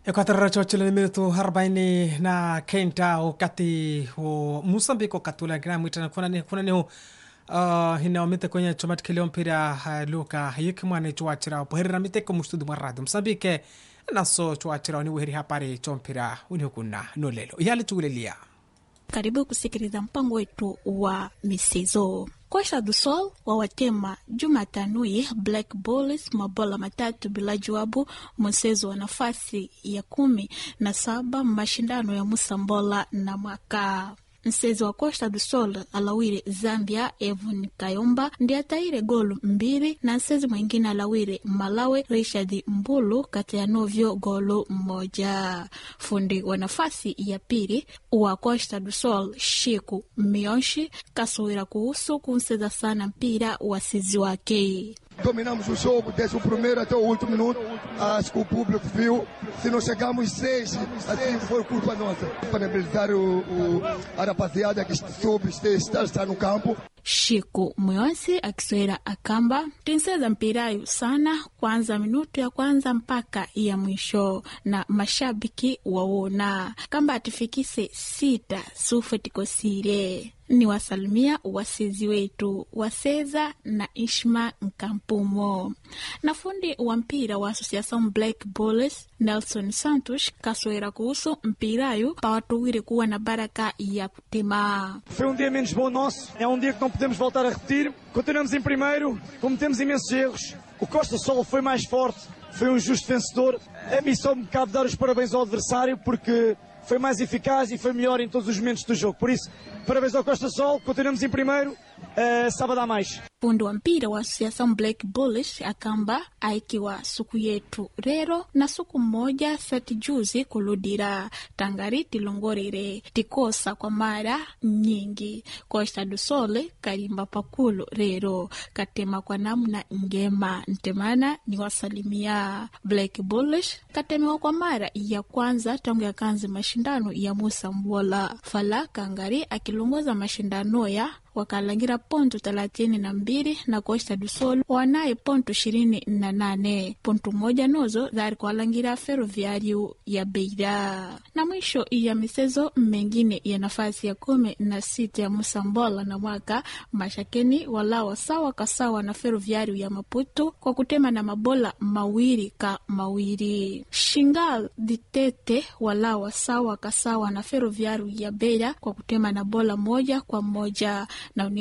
Equatorial chochile minutu arobaini na kenda wakati wa Mosambiki wakatula kina mwitana kuna ni kuna ni uh, inaomite kwenye chomati kilio mpira uh, luka yiki mwana chuachira poherera miteko mustudi mwa radio Mosambike naso chuachira ni weheri hapari chompira unihukuna nolelo yale chugulelia Karibu kusikiliza mpango wetu wa michezo. Costa do Sol wawatema Jumatano hii Black Bulls mabola matatu bila jawabu mchezo wa nafasi ya kumi na saba mashindano ya Musambola na mwaka msezi wa Costa do Sol alawire Zambia Evon Kayomba ndi ataire golu mbili na msezi mwingine alawire Malawi Richard Mbulu kati ya novyo golu mmoja. Fundi wa nafasi ya pili wa Costa do Sol Shiku Mionshi kasowera kuhusu kumseza sana mpira wa sizi wake. Dominamos o jogo desde o primeiro até o último minuto. Acho que o público viu. Se não chegamos seis, assim foi culpa nossa. Parabenizar o, o, a rapaziada que soube estar, estar no campo. Shiku Mwonsi akiswera akamba tinseza mpirayu sana kwanza minutu ya kwanza mpaka ya mwisho, na mashabiki wawona kamba atifikise sita sufe tikosire ni wasalimia wasizi wetu waseza na Ishma Nkampumo na fundi wa mpira wa Association Black Bulls Nelson Santos kaswera kuhusu mpirayu pawatuwire kuwa na baraka ya kutema. Foi um dia menos bom nosso, é um dia que não podemos voltar a repetir. Continuamos em primeiro, cometemos imensos erros. O Costa Sol foi mais forte, foi um justo vencedor. A mim só me cabe dar os parabéns ao adversário porque foi mais eficaz e foi melhor em todos os momentos do jogo. Por isso, parabéns ao Costa Sol, continuamos em primeiro, uh, sábado há mais. Fundi wa mpira wa Association Black Bulls akamba aikiwa suku yetu rero na suku mmoja sati juzi kuludira tangari tilongorere tikosa kwa mara nyingi Costa do Sol kalimba pakulu rero katema kwa namna ngema ntemana ni wasalimia Black Bulls katemewa kwa mara ya kwanza tangu yakanzi mashindano ya Musa Mbola Fala Kangari akilongoza mashindano ya wakalangira ponto thelathini na mbili na Costa do Sol wanaye ponto ishirini na nane ponto moja nozo zari kuwalangira Ferroviário ya Beira. Na mwisho ya michezo mengine ya nafasi ya kumi na sita ya Musambola na mwaka mashakeni walawa sawa kasawa na Ferroviário ya Maputo kwa kutema na mabola mawili ka mawili. Shingal Ditete walawa sawa kasawa na Ferroviário ya Beira kwa kutema na bola moja kwa moja na